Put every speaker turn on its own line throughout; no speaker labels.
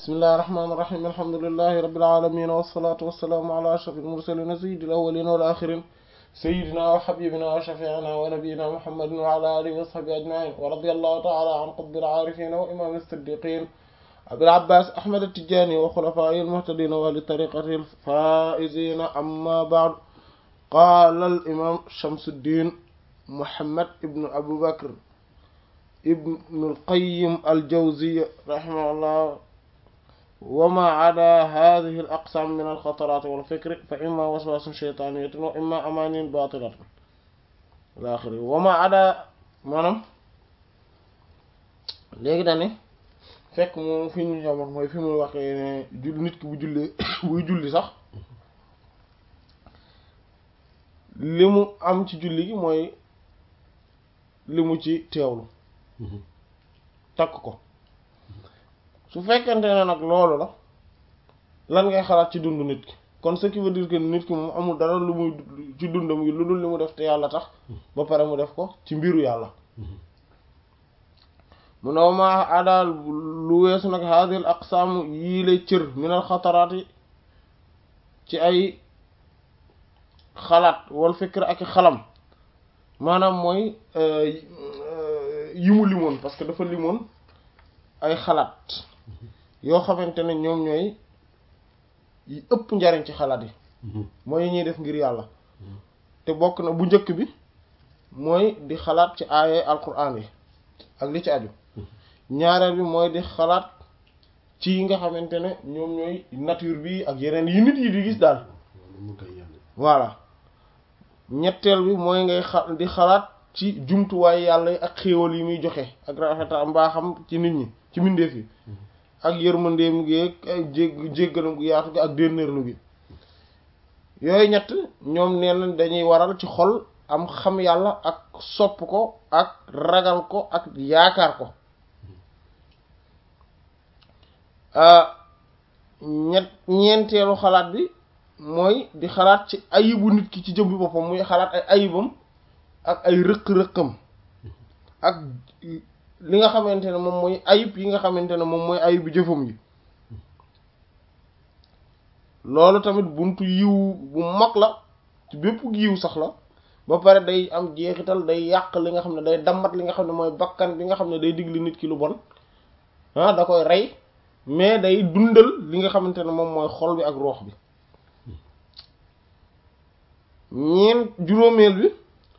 bismillahi rahmaani rahiim alhamdulillahi rabbil aalamiin wassalaatu wassalaamu ala ashrafil mursaliin sayyidil awwaliina wal aaxiriin sayyidinaa wa habiibinaa wa shafii'inaa wa nabiyyinaa muhammadin wa ala aalihi wa sahbihi ajma'iin wa radiyallahu ta'aalaa an qutbil aarifiin wa imaamil siddiqiin abil abbaas ahmad at-tijaani wa xulafaa'ihil muhtadiin wa ahli tariiqatihil faa'iziin ammaa ba'du qaala al imaam Shamsuddiin Muhammad ibn Abu Bakr ibnul Qayyim al-Jawziyya rahimahullah wa maa adaa haadihi al-aqsaam min al-xataraati wal fikri fa immaa waswaasun shaytaaniyyatun wa immaa amaaniyyun baatilatun ilaa aaxirihi wa maa adaa maanaam léegi dañuy fekk moom fi ñu ñëwoon mooy fi muy waxee ne jul nit ki bu jullee buy julli sax li mu am ci julli gi mooy li mu ci teewlu. takk ko su fekkente ne nag loolu la lan ngay xalaat ci dund nit ki kon ce qui veut dire que nit ki moom amul dara lu muy ci dundam yi lu dul li mu def te yàlla tax ba pare mu def ko ci mbiru yàlla mu ne ma adaal lu weesu nag hadil aqsaam yii lay cër minal xataraat yi ci ay xalaat wal fikr ak i xalam maanaam mooy yi mu limoon parce que dafa limoon ay xalaat yoo xamante ne ñoom ñooy yi ëpp njariñ ci xalaat yi mooy yi ñuy def ngir yàlla te bokk na bu njëkk bi mooy di xalaat ci aaye alquran yi ak li ci aju ñaareel bi mooy di xalaat ci yi nga xamante ne ñoom ñooy nature bi ak yeneen yi nit yi di gis daal voilà ñetteel bi mooy ngay xa di xalaat ci jumtuwaay yàlla yi ak xéewal yi muy joxe ak rafeta mbaaxam ci nit ñi ci mbindeef yi ak yërmandeem gi ak jég jéggalam gu yaatu gi ak dénnéerlu gi yooyu ñett ñoom nee na dañuy waral ci xol am xam yàlla ak sopp ko ak ragal ko ak yaakaar ko ñett ñeenteelu xalaat bi mooy di xalaat ci ayibu nit ki ci jëm bi boppam muy xalaat ay ayibam ak ay rëq-rëqam ak li nga xamante ne moom mooy ayib yi nga xamante ne moom mooy ayibu jëfam yi loolu tamit buntu yiw bu mag la ci bépp yiw sax la ba pare day am jeexital day yàq li nga xam ne day dammat li nga xam ne mooy bakkan bi nga xam ne day digli nit ki lu bon ah da koy rey mais day dundal li nga xamante ne moom mooy xol bi ak roox bi ñeen juróomeel bi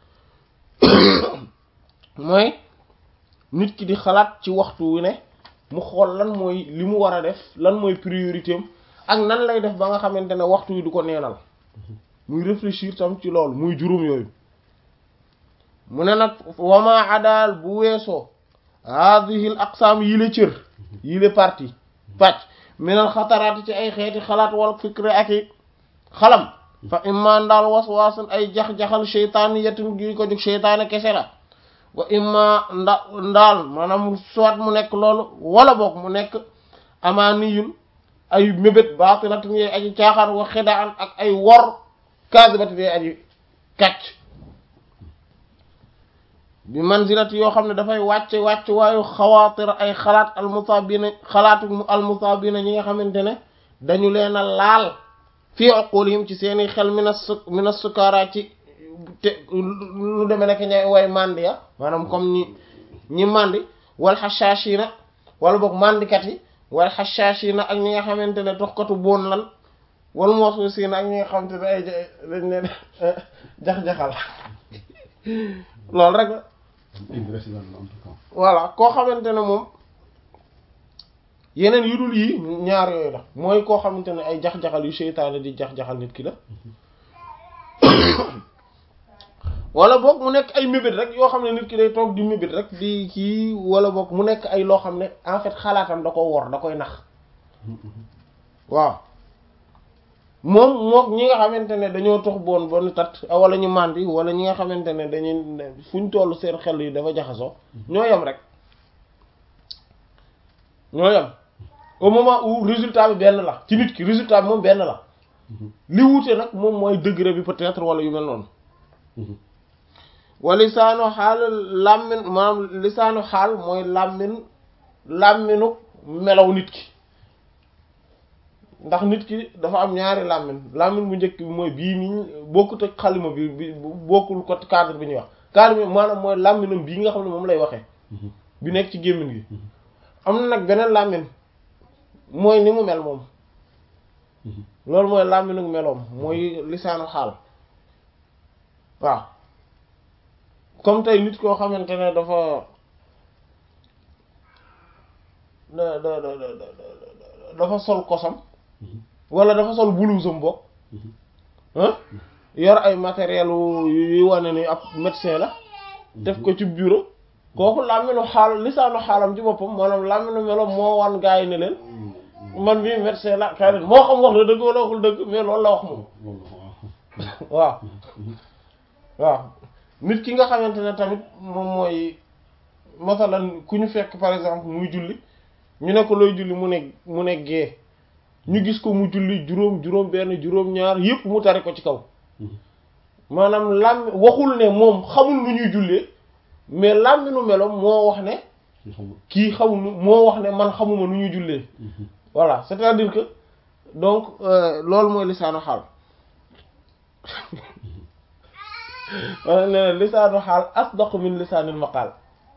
mooy nit ki di xalaat ci waxtu wu ne mu xool lan mooy li mu war a def lan mooy priorité am ak nan lay def ba nga xamante ne waxtu wi du ko neenal muy réfléchir tam ci loolu muy juróom yooyu mu ne nag wama adaal bu weesoo hadhihi al aqsaam yi la cër yi la partie pàcc minal xataraati ci ay xeeti xalaat wal fikre ak i xalam fa imma ndaal waswaasun ay jax-jaxal sheytaani yatin gi ko jóg sheytaane kese la wa imma nda ndaal maanaam soit mu nekk loolu wala boog mu nekk amaaniyun ay mébét baatilatin yee aji caaxaan wa xidaan ak ay wor kaasibatin yee aji kàcc bi manzilati yoo xam ne dafay wàcce wàcc waayu xawaatir ay xalaat almusaabina xalaatu almusaabina ñi nga xamante ne dañu leen a laal fii uqulihim ci seeni xel mina su mina sukara ci te lu deme nekk ñay way mandi ya maanaam comme ñi ñi mandi wal xashaashina wala boog mandikat yi wal xashaashina ak ñi nga xamante ne toxkatu boon lan wal moosuusina ak ñi nga xamante ne ay dañ leen jax-jaxal loolu rek la voilà koo xamante ne moom yeneen yu dul yii ñaar yooyu la mooy koo xamante ne ay jax-jaxal yu seytaane di jax-jaxal nit ki la wala boog mu nekk ay mébét rek yoo xam ne nit ki day toog di mébét rek di kii wala boog mu nekk ay loo xam ne en fait xalaatam da ko wor da koy nax waaw moom mook ñi nga xamante ne dañoo tox boon ba nu tat wala ñu màndi wala ñi nga xamante ne dañuy fu ñu toll seen xel yi dafa jaxasoo ñoo yem rek ñoo yem au moment où résultat bi benn la ci nit ki résultat bi moom benn la li wuute nag moom mooy degré bi peut-être wala yu mel noonu wa lisaanu xaal làmmin maanaam lisaanu xaal mooy làmmin làmminu melaw nit ki ndax nit ki dafa am ñaari làmmiñ làmmiñ bu njëkk bi mooy bii nii bokkut ak xalima bi bi bokkul ko cadre bi ñuy wax cadre bi maanaam mooy làmmiñam bii nga xam ne moom lay waxee bi nekk ci gémmiñ gi am na nag beneen làmmiñ mooy ni mu mel moom loolu mooy làmmiñu meloom mooy lisaanu xaal waaw comme tey nit koo xamante ne dafa da da da dafa sol kosam wala dafa sol blousam bokk yor ay matériel yuy wane ni ab médecin la def ko ci bureau kooku làmminu xaal lisaanu xaalam ci boppam maanaam làmminu meloom moo wan gaa yi ne leen man mii médecin la kay leen moo xam wax na dëgg wala waxul dëgg mais loolu la wax moom waaw waaw nit ki nga xamante ne tamit moom mooy masalan ku ñu fekk par exemple muy julli ñu ne ko looy julli mu ne mu ne gee ñu gis ko mu julli juróom juróom benn juróom ñaar yépp mu tari ko ci kaw maanaam làmmi waxul ne moom xamul nu ñuy jullee mais làmminu meloom moo wax ne kii xamul moo wax ne man xamuma nu ñuy jullee voilà c'est-à-dire que donc loolu mooy lisaanu xaal wala ne lisaanu xaal asdaqu min lisaanil maqaal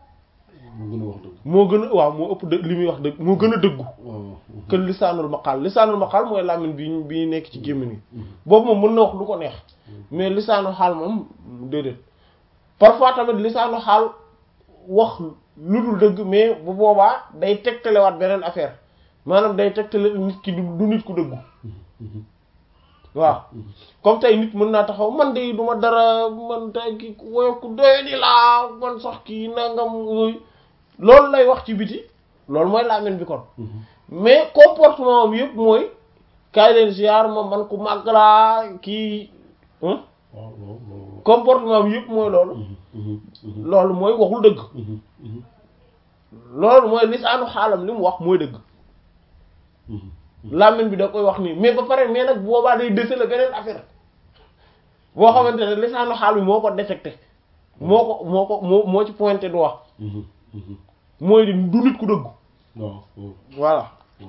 moo gën a waaw moo ëpp dëgg li muy wax dëgg moo gën a dëggu que lisaanul maqaal lisaanul maqaal mooy làmmiñ bi bi nekk ci gémmiñ gi boobu moom mën na wax lu ko neex mais lisaanu xaal moom déedéet parfois tamit lisaanu xaal wax lu dul dëgg mais bu boobaa day tegtalewaat beneen affaire maanaam day tegtale nit ki du nit ku dëggu waaw comme tey nit mën naa taxaw man de duma dara man tey ki woyof ku doy di laa man sax kii nangam yooyu loolu lay wax ci biti loolu mooy làmmiñ bi kon mais comportement am yëpp mooy kaay leen ziar ma man ku màgg laa kii comportement am yëpp mooy loolu loolu mooy waxul dëgg loolu mooy lisaanu xaalam li mu wax mooy dëgg làmmiñ bi da koy wax nii mais ba pare mais nag boobaa day déceler beneen affaire boo xamante ne lisaanu xaal bi moo ko détecté moo ko moo ko moo moo ci pointé du wax mooy di du nit ku dëgg voilà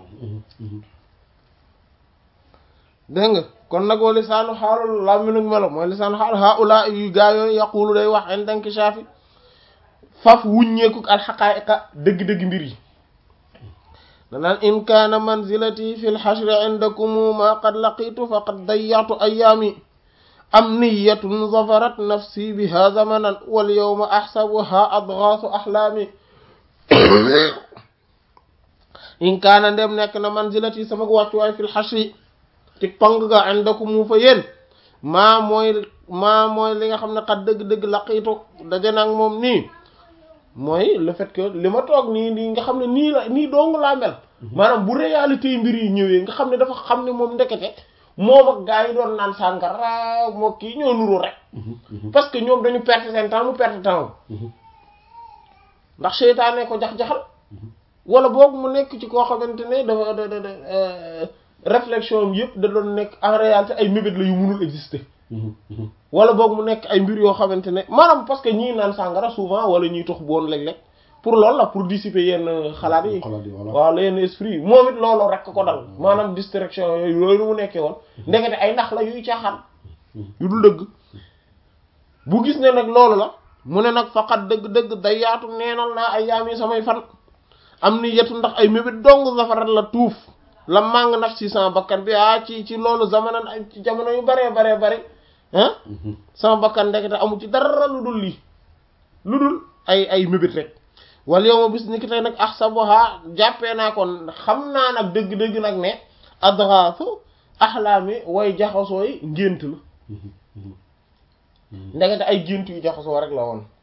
dégg nga kon nag wa lisaanu xaalul làmmiñu melo mooy lisaanu xaal haula yu gaa yooyu yaqulu day wax en danki shafi faf wuññeeku alxaqaa'iqa dëgg-dëgg mbir yi danaan in kaana manzilati fi lxashri indakum ma qad laqitu faqad dayyatu ayaami am niyatun zafarat nafsi biha zamanan wal yawma axsabuha adgaasu axlaami in kaana ndem nekk na manzilati sama wàccuwaay fi lxashri ci pang ga indakum fa yéen maa mooy maa mooy li nga xam ne xat dëgg-dëgg laqitu daje nag moom nii mooy le fait que li ma toog nii nii nga xam ne nii la nii dong laa mel maanaam bu réalité yi mbir yi ñëwee nga xam ne dafa xam ne moom ndekete moom ak gaa yi doon naan sàngara moo kii ñoo nuru rek parce que ñoom dañu perte seen temps mu perte temps ndax seytaane ko jax-jaxal wala boog mu nekk ci koo xamante ne dafa da da réflexion am yëpp da doon nekk en réalité ay mébét la yu munul exister wala boog mu nekk ay mbir yoo xamante ne maanaam parce que ñii naan sàngara souvent wala ñuy tox boon léeg-léeg pour loolu la pour dissiper yenn xalaat yi waaw la yenn esprit yi moom it loolu rek ko dal maanaam distraction yooyu yooyu mu nekkee woon ndekete ay nax la yuy caaxaan yu dul dëgg bu gis ne nag loolu la mu ne nag faqat dëgg-dëgg day yaatu neenal naa ay yaam yi samay fan am ni yetu ndax ay mébét dong safarat la tuuf la màng naf si sama bakkan bi ah ci ci loolu zamanan ay ci jamono yu baree baree bare ah sama bakkan ndekete amu ci dara lu dul lii lu dul ay ay mébét rek wala yow ma bis ni ki tey nag ahsabuha jàppee naa kon xam naa nag dëgg-dëgg nag ne adrasu axlaami way jaxasooy ngént la ndekete ay gént yu jaxasoo rek la woon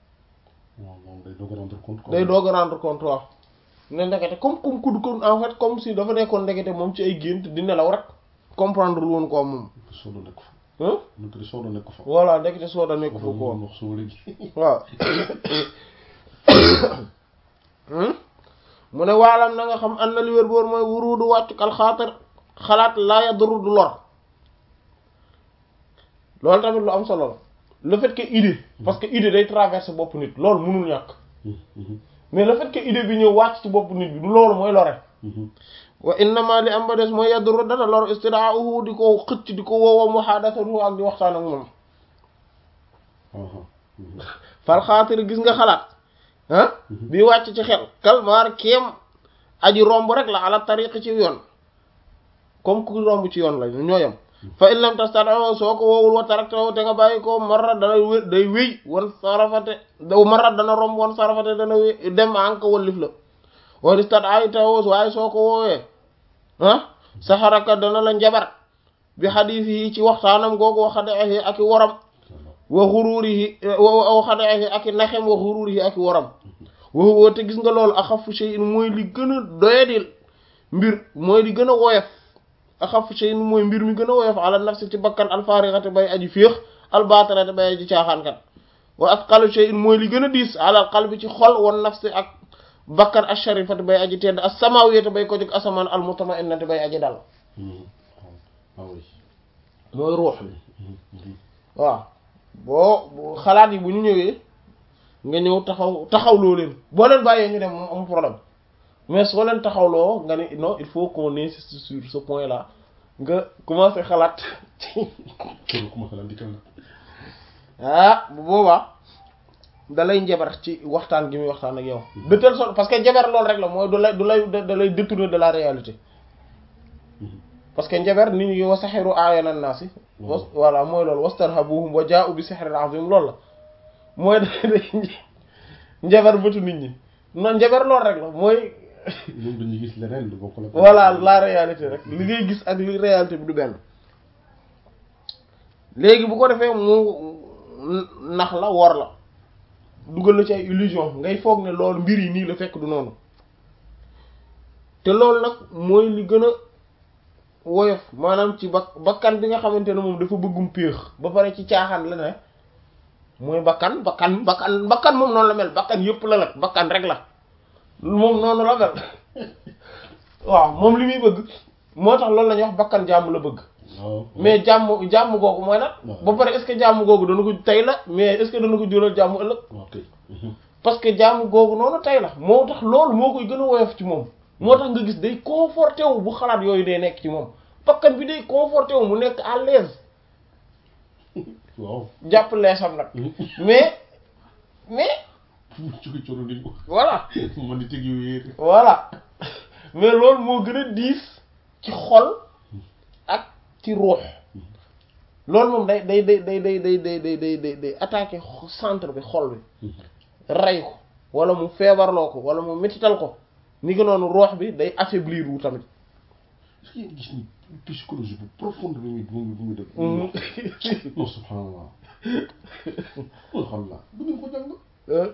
day doog a rendre compte waaw ne ndekete comme comme kudd kon en fait comme si dafa nekkoon ndekete moom ci ay gént di nelaw rek comprendre lu woon ko moom voilà ndekete soo da nekk fa ko waaw mu ne waalam na nga xam an na li wér boor mooy wuruudu wàccuk alxaatar xalaat laa yaduru du lor loolu tamit lu am solo la le fait que idée parce que idée day traverser bopp nit loolu mënul ñàkk mais le fait que idée bi ñëw wàcc ci bopp nit bi du loolu mooy lore wa innama li am ba des mooy yaduru dana lor istidaahu di ko xëcc di ko woowa muhadathatu ak di waxtaan ak moom fal xaatir gis nga xalaat ah bi wàcc ci xel kalmaar kéem aji romb rek la ala tariq ci yoon comme ku romb ci yoon la ñooyam fa in lam tastati soo ko woowul wa taraktahu te nga bàyyi ko marra dana wé day wéy wan sarafate da marra dana romb wan sarafate dana wéy dem anka wallif la wa istat ay taw waaye soo ko woowee ah saxaraka dana la njabar bi xadiis yi ci waxtaanam googu wa xadeexi ak i woram wa xuruurihi wa xadeexi ak i naxem wa xuruurihi ak i woram wa te gis nga loolu axafu shay'in mooy li gën a doyadil mbir mooy li gën a woyof axafu shay'in mooy mbir mi gën a woyof ala nafsi ci bakkan alfaarixate bay aji féex albaatarate bay aji caaxaankat wa asqalu shay'in mooy li gën a diis ala qalbi ci xol wan nafsi ak bakkan asharifate bay aji tedd as-samawiyate bay ko jóg asamaan almutma'innate bay aji dal mooy ruux bi waaw boo xalaat yi bu ñu ñëwee nga ñëw taxaw taxawloo leen boo leen bàyyee ñu dem moom amul problème mais soo leen taxawloo nga ne non il faut qu'on insiste sur ce point là nga commencé xalaat ah bu boobaa dalay njabar ci waxtaan gi muy waxtaan ak yow de telle sorte parce que njabar loolu rek la mooy du lay du lay da lay détourner de la réalité parce que njabar nit ñi wa saxiru aayana naasi voilà mooy loolu wastarhabuhum wa jaa'u bi sihrin azim loolu la mooy day njabar bëtu nit ñi non njabar loolu rek la mooy
ñoom dañuy gis leneen lu bokk la
voilà la réalité rek li ngay gis ak li réalité bi du benn léegi bu ko defee mu nax la wor la dugal la ci ay illusion ngay foog ne loolu mbir yi nii la fekk du noonu te loolu nag mooy li gën a woyof maanaam ci bak bakkan bi nga xamante ne moom dafa bëggum péex ba pare ci caaxaan la ne mooy bakkan bakkan bakkan bakkan moom noonu la mel bakkan yëpp la nag bakkan rek la moom noonu la mel waaw moom li muy bëgg moo tax loolu la ñuy wax bakkan jàmm la bëgg mais jàmm jàmm googu mooy nag ba pare est-ce que jàmm googu dana ko tey la mais est-ce que dana ko jural jàmm ëllëg parce que jàmm googu noonu tey la moo tax loolu moo koy gën a woyof ci moom moo tax nga gis day conforté wu bu xalaat yooyu day nekk ci moom bakkan bi day conforté wu mu nekk à l'aise
waaw
jàpp leesam nag mais mais
cuki coro di
voilà
man di teg yu wéer
voilà mais loolu moo gën a diis ci xol ak ci ruux loolu moom day day day day day day day day day day day attaquer centre bi xol bi rey ko wala mu feebarloo ko wala mu métital ko ni ko noonu ruux bi day affaiblir wu tamit
est-ce que yéen gis ni psychologie bu profonde bi muy bu muy bu muy def non subhanallah alhamdulilah bu ngeen ko jàng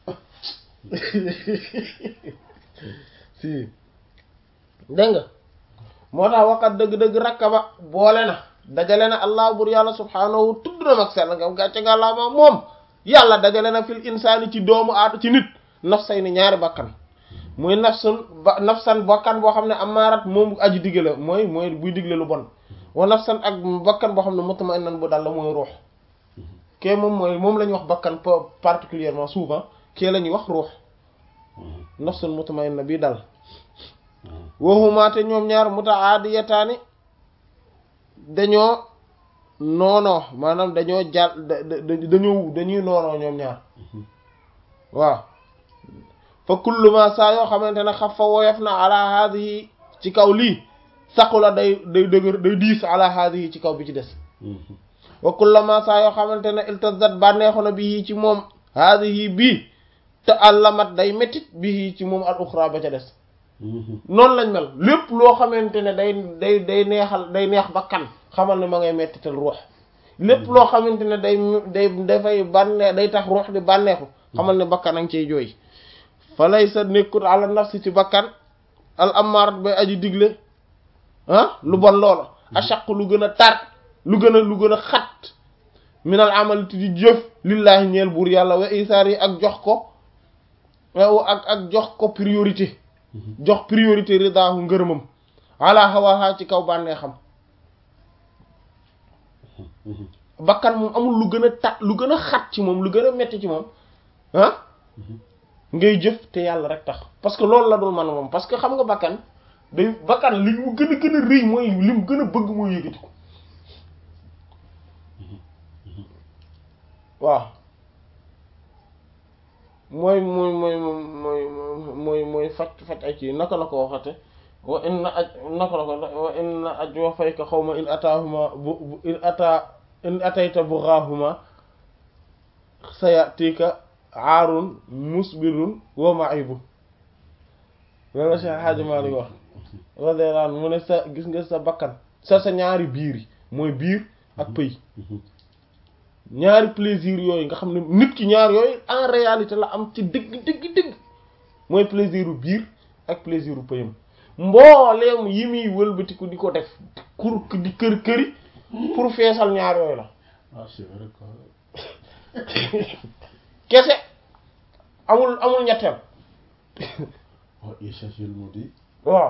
si dégg nga moo tax waxat dëgg-dëgg rakkaba boole na dajale na allah bur yàlla subhaanahu tudd na mag sell nga gàcce nga laa ma moom yàlla dajale na fil insaani ci doomu aatu ci nit nafsay ni ñaari bakkan muy nafsun ba nafsan bakkan boo xam ne amaarat moom aji digle la mooy mooy buy digle lu bon wa nafsan ak bakkan boo xam ne mutma'innan bu dal la mooy ruux kee moom mooy moom la ñuy wax bakkan particulièrement souvent kee la ñuy wax ruux nafsun mutma'inna bii dal waxumaate ñoom ñaar mutaadiyataani dañoo noonoo maanaam dañoo jàll dañoo dañuy noonoo ñoom ñaar waaw fa kullu ma saa yoo xamante ne xaf fa woyof na ala haadihi ci kaw lii saqu la day day dëgër day diis ala haadihi ci kaw bi ci des wa kullu ma saa yoo xamante ne iltazat bànneexu na bi ci moom haadihi bii te àllamat day méttit bi ci moom al uxra ba ca des noonu lañ mel lépp loo xamante ne day day day neexal day neex ba kan xamal ne ma ngay mettital ruux lépp loo xamante ne day day dafay bànnee day tax ruux di bànneexu xamal ne bakkan a ngi ciy jooy fa lay sa nekkut ala nafsi ci bakkan al amaarat bay aji digle ah lu bon loola achaq lu gën a tar lu gën a lu gën a xat minal amalati di jëf lillaahi ñeel buur yàlla wa isaar yi ak jox ko ak ak jox ko priorité jox priorité ridaahu ngërëmam ala hawaha ci kaw bànnee xam bakkan moom amul lu gën a tat lu gën a xat ci moom lu gën a metti ci moom ah ngay jëf te yàlla rek tax parce que loolu la dul man moom parce que xam nga bakkan day bakkan li mu gën a gën a rëy mooy li mu gën a bëgg mooy yëkkati ko waaw mooy mooy mooy mooy mooy mooy faj faj ay kii naka la ko waxate wa inna aj naka la ko wa inna aj wa fayka xawma in ataahuma bu in ata in atayta bughahuma sayatika aarun musbilun wa ma'ibu loolu la Cheikh Hadji Malick wax radiyallahu anhu mu ne sa gis nga sa bakkan sa sa ñaari biir yi mooy biir ak pëy ñaari plaisir yooyu nga xam ne nit ki ñaar yooyu en réalité la am ci dëgg dëgg dëgg mooy plaisir u biir ak plaisir u pëyam mbooleem yi muy wëlbatiku di ko def kur di kër këri pour feesal ñaar yooyu la
ah c'est vrai que
kese amul amul ñetteel
waaw essentiellement di
waaw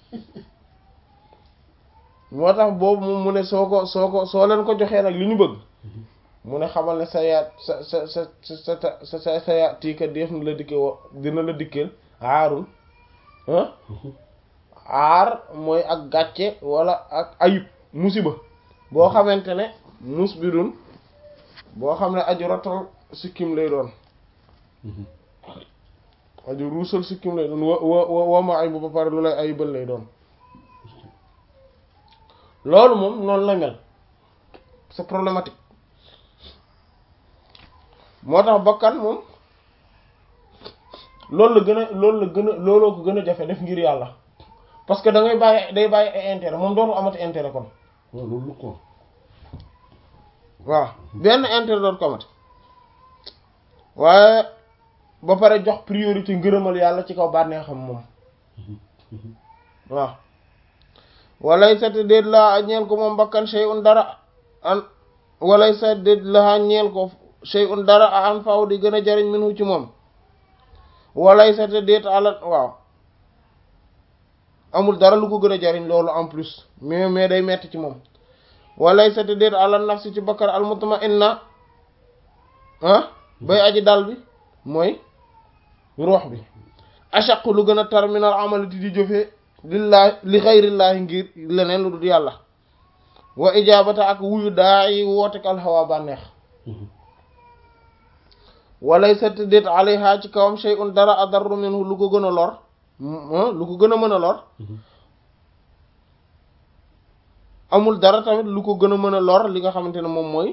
moo tax boobu moom mu ne soo ko soo ko soo leen ko joxee nag li ñu bëgg mu ne xamal ne sa yaat sa sa sa sa sa sa sa yaat tiika def na la dikke wo dina la dikkeel aarul ah aar mooy ak gàcce wala ak ayub musiba boo xamante ne mus bi dun boo xam ne aju rotal sikkim lay doon aju ruusal sikkim lay doon wa wa wa ma ay bu ba pare lu lay ayibal lay doon loolu moom noonu la mel c'est problématique moo tax bakkan moom loolu la gën a loolu la gën a looloo ko gën a jafe def ngir yàlla parce que da ngay bàyyi day bàyyi ay intérêt moom dootu amati intérêt kon
waaw loolu ko
waaw benn intérêt dootu ko amati waaye ba pare jox priorité ngërëmal yàlla ci kaw bànneexam moom waaw walay sa te déet laa ñeel ko moom bakkan shay'un dara an walay sa déet laa ñeel ko shay'un dara a an faw di gën a jariñ minu ci moom walay sa te déet ala waaw amul dara lu ko gën a jariñ loolu en plus mais mais day metti ci moom walay sa te déet ala nafsi ci bakkan al mutma'inna ah bay aji dal bi mooy ruux bi ashaq lu gën a terminal amalati di jëfee lillahi li xayrillaahi ngir leneen lu dul yàlla wa ijaabata ak wuyu daa yi wootek alxawa bànneex walay sa déet alayha ci kawam shay'un dara adarru minhu lu ko gën a lor lu ko gën a mën a lor amul dara tamit lu ko gën a mën a lor li nga xamante ne moom mooy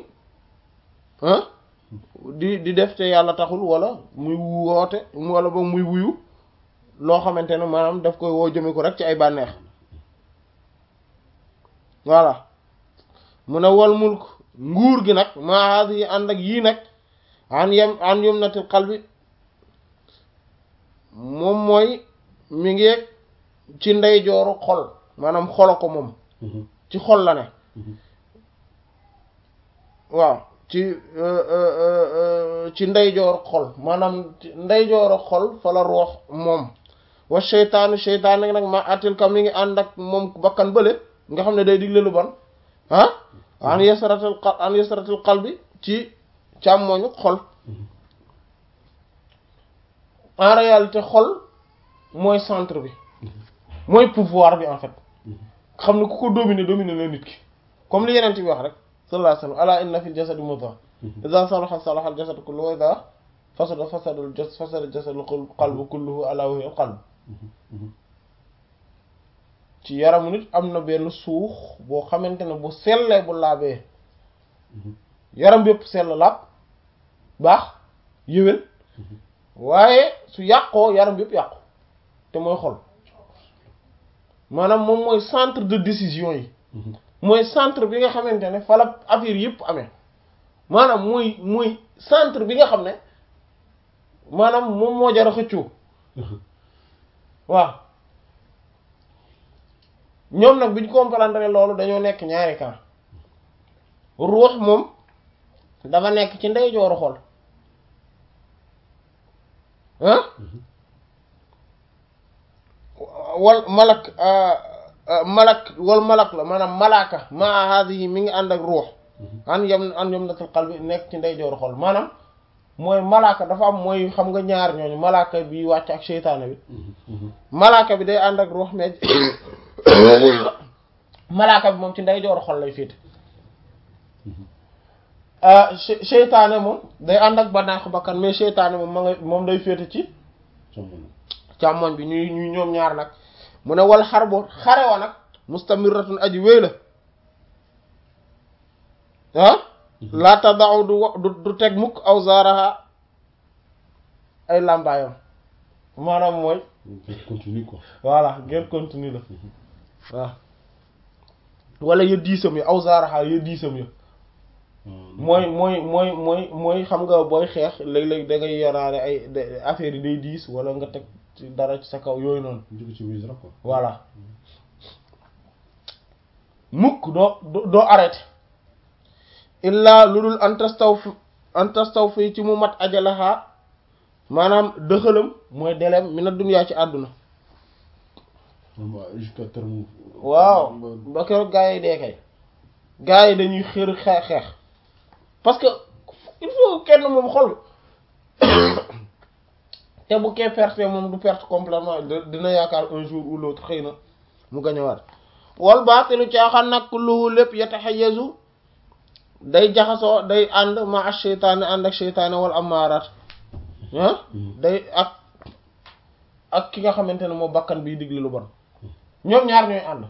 di di def te yàlla taxul wala muy woote wala ba muy wuyu loo xamante ne maanaam daf koy woo jëme ko rek ci ay bànneex voilà mu ne wal mulk nguur gi nag maa yi ànd ak yii nag an yem an yumnatil qalbi moom mooy mi ngi ci ndeyjooru xol maanaam xolo ko moom ci xol la ne waaw ci ci ndeyjoor xol maanaam ndeyjoor xol fa la roox moom wa seytaanu seytaan nag ma atil kam mi ngi ànd ak moom bakkan bële nga xam ne day digle lu bon ah an yasaratil xal an yasaratil xal bi ci càmmoñu xol en réalité xol mooy centre bi mooy pouvoir bi en fait xam ne ku ko dominer dominer la nit ki comme li yeneen bi wax rek sallallahu alayhi wa sallam ala inna fil jasadi mudghah idha salaha salaha al jasadu kulluhu wa idha fasada fasada al jasad fasada al jasadu qalbu kulluhu ala wa hiya al qalb ci yaramu nit am na benn suux boo xamante ne bu sellee bu laabee yaram bépp sell laab baax yéwén waaye su yàqoo yaram bépp yàqu te mooy xol maanaam moom mooy centre de décision yi mooy centre bi nga xamante ne fa la affaire yëpp amee maanaam mooy mooy centre bi nga xam ne maanaam moom moo jar a xëccoo waaw ñoom nag bi ñu comprendre loolu dañoo nekk ñaari camp ruux moom dafa nekk ci ndeyjooru xol ah wal malak malak wal malak la maanaam malaaka maa haadihi mi ngi ànd ak ruux an yam an yam natal qalbi nekk ci ndeyjooru xol maanaam mooy malaaka dafa am mooy xam nga ñaar ñooñu malaaka bi wàcc ak seytaane bi malaaka bi day ànd ak ruux mais malaaka bi moom ci ndeyjoor xol lay féete seytaane moom day ànd ak banaaxu bakkan mais seytaane moom ma nga moom day féete ci càmmoñ bi ñuy ñuy ñoom ñaar nag mu ne wal xar bo xare wa nag mustamiratun aji wéy la ah laa tadau du du du teg mukk aw zaaraha ay làmbaayam maanaam mooy
continue quoi
voilà guerre continue la waaw wala ya diisam ya aw zaaraha ya diisam ya mooy mooy mooy mooy mooy xam nga booy xeex léeg-léeg da ngay yoraale ay affaire yi day diis wala nga teg ci dara ci sa kaw yooyu noonu
jóge ci wisra quoi
voilà mukk doo doo arrêté illaa lu dul antastaw fi antastaw fi ci mu mat ajalaxaa maanaam dëxalam mooy delem mi na dunyaa ci àdduna
jusqu'à terme
waaw ba keroog gaa yi dee kay gaa yi dañuy xër xeex xeex parce que il faut kenn moom xol te bu kee perte moom du perte complètement dina yaakaar un jour ou l'autre xëy na mu gañewaat wal baatilu caaxaan nag kulluhu lépp yataxayyazu day jaxasoo day ànd ma ak seytaane ànd ak seytaane wal amaaraat ah day ak ak ki nga xamante ne moo bakkan biy digle lu bon ñoom ñaar ñooy ànd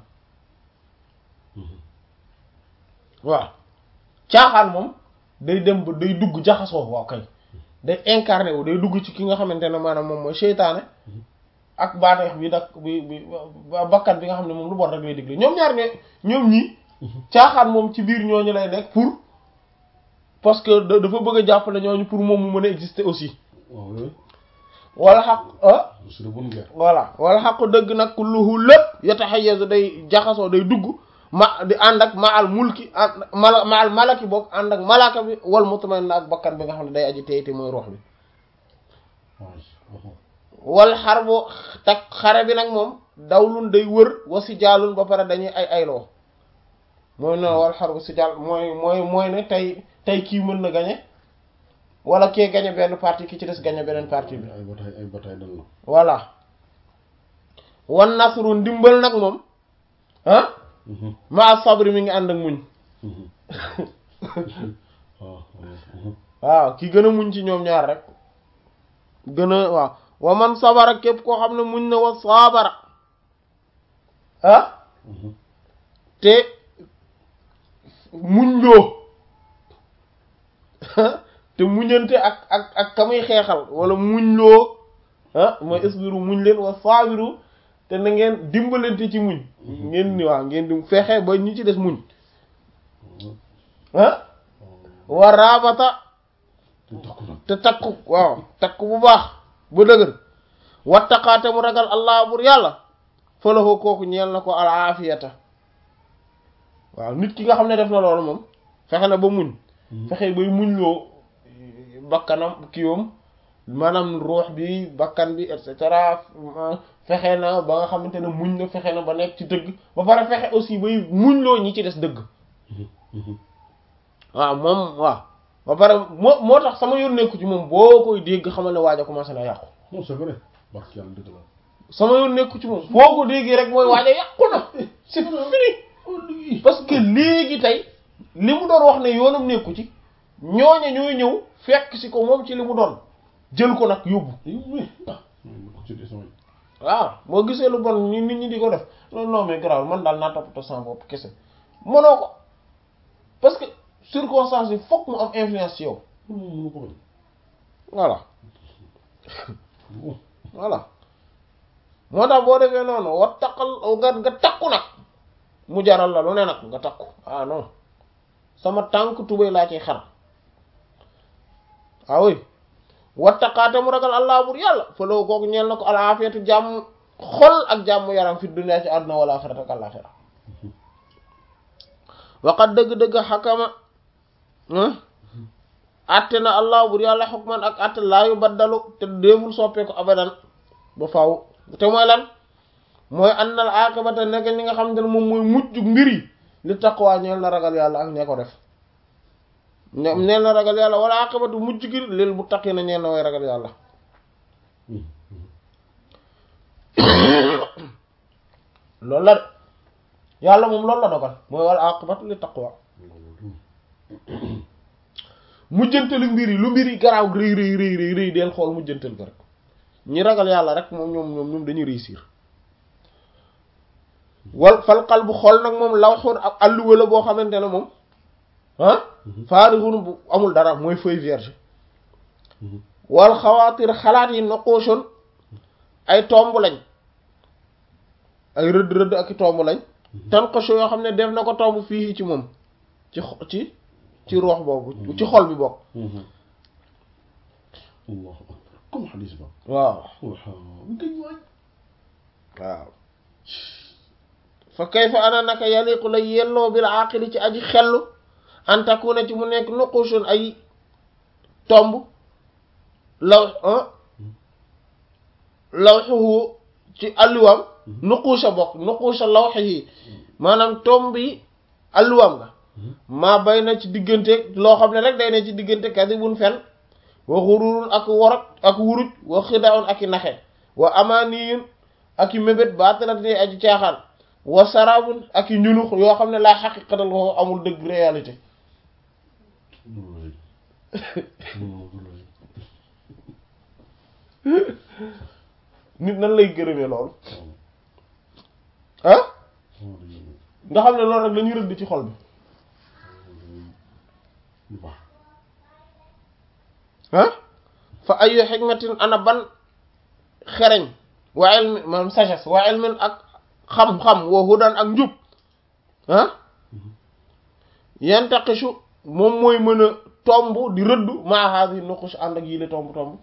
waaw caaxaan moom day dem ba day dugg jaxasoo waaw kay day incarné wu day dugg ci ki nga xamante ne maanaam moom mooy seytaane ak baaneex bi nag bi bi bakkan bi nga xam ne moom lu bon rek lay digle ñoom ñaar ñooy ñoom ñii caaxaan moom ci biir ñooñu lay nekk pour parce que dafa bëgg a jàppale ñooñu pour moom mu mën a exister aussi wala xaq ah voilà wala xaqu dëgg nag kulluhu lépp yataxayyazu day jaxasoo day dugg ma di ànd ak ma al mulki ma ma al malaki boog ànd ak malaka bi wal mutmain ak bakkan bi nga xam ne day aji teyte mooy ruux bi wal xar bu tak xare bi nag moom dawlun day wër wa si jaalun ba pare dañuy ay ayloo mooy noonu wal xar bu si jaal mooy mooy mooy ne tey tey kii mën na gañe wala kee gañe benn partie ki ci des gañe beneen partie bi
ay bataay ay bataay dal na
voilà wan nasru ndimbal nag moom ah ma sabri mi ngi ànd ak muñ waaw ki gën a muñ ci ñoom ñaar rek gën a waaw wa man sabara képp koo xam ne muñ na wa sabara ah te muñ loo te muñante ak ak ak ka muy xeexal wala muñ loo ah mooy isbiru muñ leen wa sabiru te na ngeen dimbalante ci muñ ngeen ni waaw ngeen di fexe ba ñi ci des muñ ah wa rabata te takku waaw takku bu baax ba dëgër wattaqaate mu ragal allah bur yàlla falaxoo kooku ñeel na ko al aafiyata waaw nit ki nga xam ne def na loolu moom fexe na ba muñ fexe bay muñ loo bakkanam kiiwam maanaam ruux bi bakkan bi et cetera fexe na ba nga xamante ne muñ na fexe na ba nekk ci dëgg ba pare fexe aussi bay muñ loo ñi ci des dëgg waaw moom waaw ba pare moo moo tax sama yoon nekku ci moom boo koy dégg xamal ne waaj a commencé na yàqu
non c'est vrai barke yàlla dëgg la
sama yoon nekku ci moom boo ko déggee rek mooy waaj a yàqu na c'est fini parce que léegi tey li mu doon wax ne yoonam nekku ci ñooña ñooy ñëw fekk si ko moom ci li mu doon jël ko nag yóbbu waaw boo gisee lu bon ni nit ñi di ko def non non mais grave man daal naa toppatoo sama bopp kese mënoo ko parce que circonstance yi fokk mu am influence ci yow voilà voilà moo tax boo defee noonu wa taqal nga nga takku nag mu jaral la lu ne nag nga takku ah non sama tànk tubéy laa ciy xar ah oui wattaqaate mu ragal allah bur yàlla fa loo kooku ñeel na ko alaafiyatu jàmm xol ak jàmm yaram fi dunya ci àdduna wala axirata ak àlaxira waqat dëgg-dëgg xakama atte na allah bur yàlla xukman ak atte laa yu baddalu te déeful soppee ko abadan ba faaw te mooy lan mooy annal aqibata nekk ñi nga xam ne moom mooy mujj mbir yi li taqwa ñeel na ragal yàlla ak ñee ko def ñoom neen na ragal yàlla wala aqibatu mujj gi lil muttaqina ñeen na way ragal yàlla loolu la de yàlla moom loolu la dogal mooy wala aqibatu li taqwa mujjantalu mbir yi lu mbir yi garaaw rëy rëy rëy rëy rëy del xool mujjantal ko rek ñi ragal yàlla rek moom ñoom ñoom ñoom dañuy réussir wal fal qalbu xool nag moom lawxun ak alluwa la boo xamante ne moom ah faarixun bu amul dara mooy feuille vierge wal xawaatir xalaat yi noqooshoon ay tomb lañ ay rëdd rëdd ak i tomb lañ tan ko yoo xam ne def na ko tomb fii ci moom ci ci ci roox boobu ci xol bi bokk
allahu akbar comme xadis ba
waaw
waaw
waaw fa kayfa ana naka yaliqu la yelloo bil aqili ci aji xellu an takuna ci mu nekk nuqushun ay tomb law lawxuhu ci alluwam nuqusha bokk nuqusha lawxihi maanaam tomb yi alluwam nga maa bay na ci diggante loo xam ne rek day ne ci diggante kadibun fen wa xururun ak worot ak wuruj wa xidaun ak i naxe wa amaniyun ak i mébét baatalat ne aji caaxaan wa sarabun ak i ñunux yoo xam ne laa xaqiqatal ko amul dëgg réalité nit nan lay gërëmee loolu ah nga xam ne loolu rek lañuy rëdd ci xol bi ah fa ayu xikmatin ana ban xereñ wa ilmi maanaam sagesse wa ilmin ak xam-xam wa hudan ak njub ah yantaqisu moom mooy mën a tomb di rëdd maa haadi nuqush ànd ak yile tomb tomb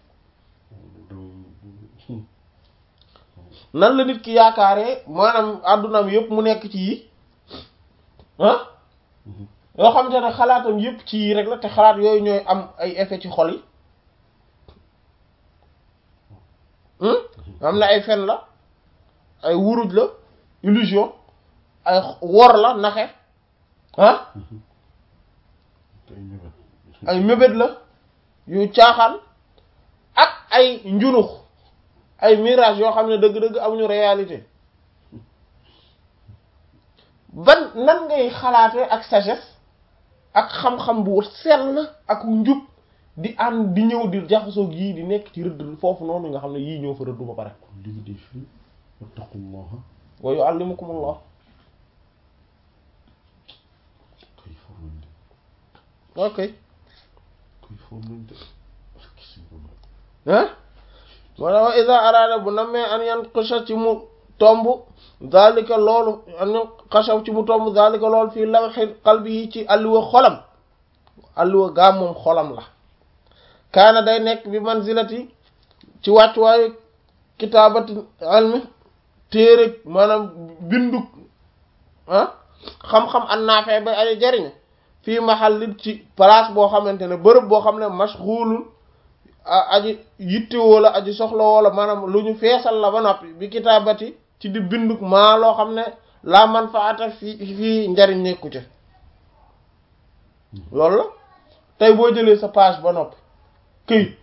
nan la nit ki yaakaaree maanaam àddunaam yëpp mu nekk ci yi ah yoo xamante ne xalaatam yëpp ci yi rek la te xalaat yooyu ñooy am ay effet ci xol yi am na ay fen la ay wuruj la illusion ay wor la naxe ah ay mébét la yu caaxaan ak ay njunux ay mirage yoo xam ne dëgg-dëgg amuñu réalité ban nan ngay xalaatee ak sagesse ak xam-xam bu sell ak njub di ànd di ñëw di jaxasoog yii di nekk ci rëdd foofu noonu nga xam ne yii ñoo fa rëddu ba pare
ligi di fii wattaqullaha
wa yu'allimukumullah
koy formante
ok
koy formante
ah moo tax wa ida araada bu namee an yan xësa ci mu tomb zalika loolu an yan xasaw ci mu tomb zalika loolu fii lawxi qalbi yi ci alluwa xolam alluwa gaa moom xolam la kaana day nekk bi manzilati ci wàccuwaayu kitaabati almi téere maanaam bindug ah xam-xam an naafee bay aji jariñ fii mahallin ci place boo xamante ne bërëb boo xam ne mashghulun aji yitte wala aji soxla wala maanaam lu ñu feesal la ba noppi bi kitaabati ci di bindug maa loo xam ne la manfaata fii fii njariñ nekku ci loolu la tey boo jëlee sa page ba noppi këyit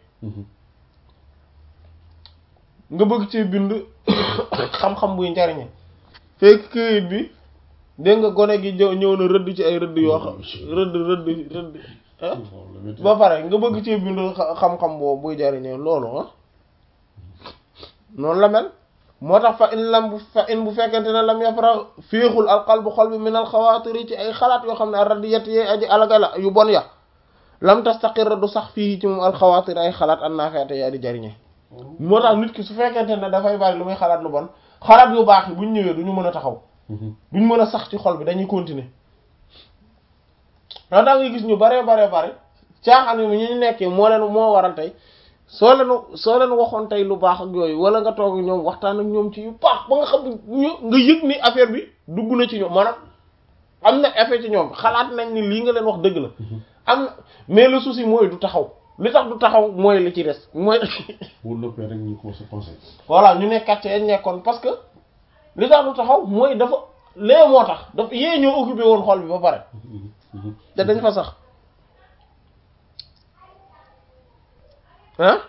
nga bëgg ci bind xam-xam buy njariñe fekk këyit bi dégg nga gone gi ñëw ñëw na rëdd ci ay rëdd yoo xam rëdd rëdd rëdd ba pare nga bëgg ci bind xam-xam boobu buy jariñe loolu ah noonu la mel moo tax fa in lam bu fa in bu fekkente ne lam yafra féexul alqalbu xol bi min alxawaatiri ci ay xalaat yoo xam ne radiyat yee aji alagala yu bon ya lam tastaqirra du sax fii ci moom alxawaatir ay xalaat an naafeete yaa di jariñe moo tax nit ki su fekkente ne dafay bari lu muy xalaat lu bon xalaat yu baax yi buñ ñëwee duñu mën a taxaw duñ mën a sax ci xol bi dañuy continuer daa daa ngay gis ñu baree baree bare caaxaan yi ñu ñu nekkee moo leen moo waral tey soo leen soo leen waxoon tey lu baax ak yooyu wala nga toog ñoom waxtaan ak ñoom ci yu baax ba nga xam ñu nga yëg ni affaire bi dugg na ci ñoom maanaam am na effet ci ñoom xalaat nañ ni lii nga leen wax dëgg la am na mais le souci mooy du taxaw li tax du taxaw mooy li ci des mooy
bu noppee rek ñu commencé penser
voilà ñu nekkat ci nekkoon parce que li tax du taxaw mooy dafa lee moo tax dafa yee ñoo occupé woon xol bi ba pare te dañ fa sax ah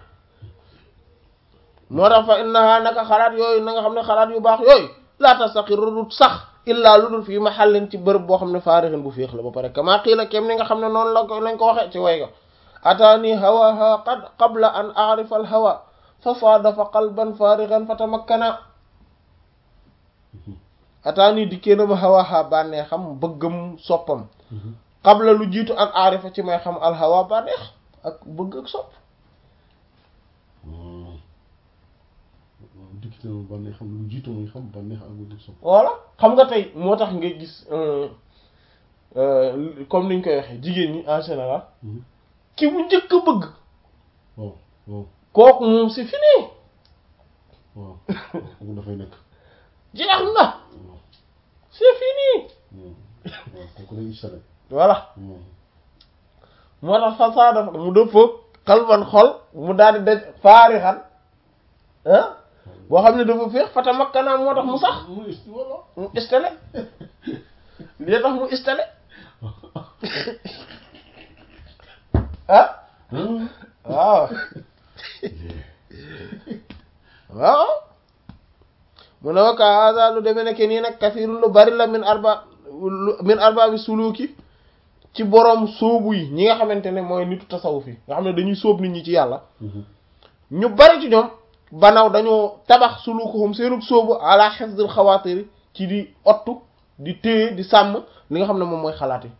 moo tax fa innaha naka xalaat yooyu na nga xam ne xalaat yu baax yooyu laa tastaqiru du sax illaa lu dul fii mahallin ci bërëb boo xam ne faarixin bu féex la ba pare kama qiila kem ni nga xam ne noonu la ko lañ ko waxe ci way ga ataani hawaha qad qabla an a'rifa al hawa fa saadafa qalban faarixan fa tamakkana ataani dikkee na ma hawaha bànnee xam bëggam soppam qabla lu jiitu an a'rifa ci may xam al hawa bànneex ak bëgg ak sopp
dikkite na bànneex xam lu jiitu muy xam bànneex ak bëgg sopp
voilà xam nga tey moo tax nga gis comme niñ koy waxee jigéen ñi en général ki mu njëkk a bëgg
waaw waaw
kooku moom c'est fini
waaw kooku dafay nekk
jeex na c'est fini
waaw kooku day installé
voilà moo tax façon dafa mu dëppoo xalban xol mu daal di daj faarixan ah boo xam ne dafa féex fata makkanaa moo tax mu sax
mu voilà
mu installé lii tax mu installé ah waaw waaw mu ne wakka hasa lu demee nekk nii nag kasiirun lu bari la min arba min arba bi suluki ci boroom sóobu yi ñi nga xamante ne mooy nitu tasawuf yi nga xam ne dañuy sóob nit ñi ci yàlla ñu bari ci ñoom banaw dañoo tabax sulukuhum seenug sóobu ala hifdil xawaatiri ci di ottu di téye di sàmm li nga xam ne moom mooy xalaat yi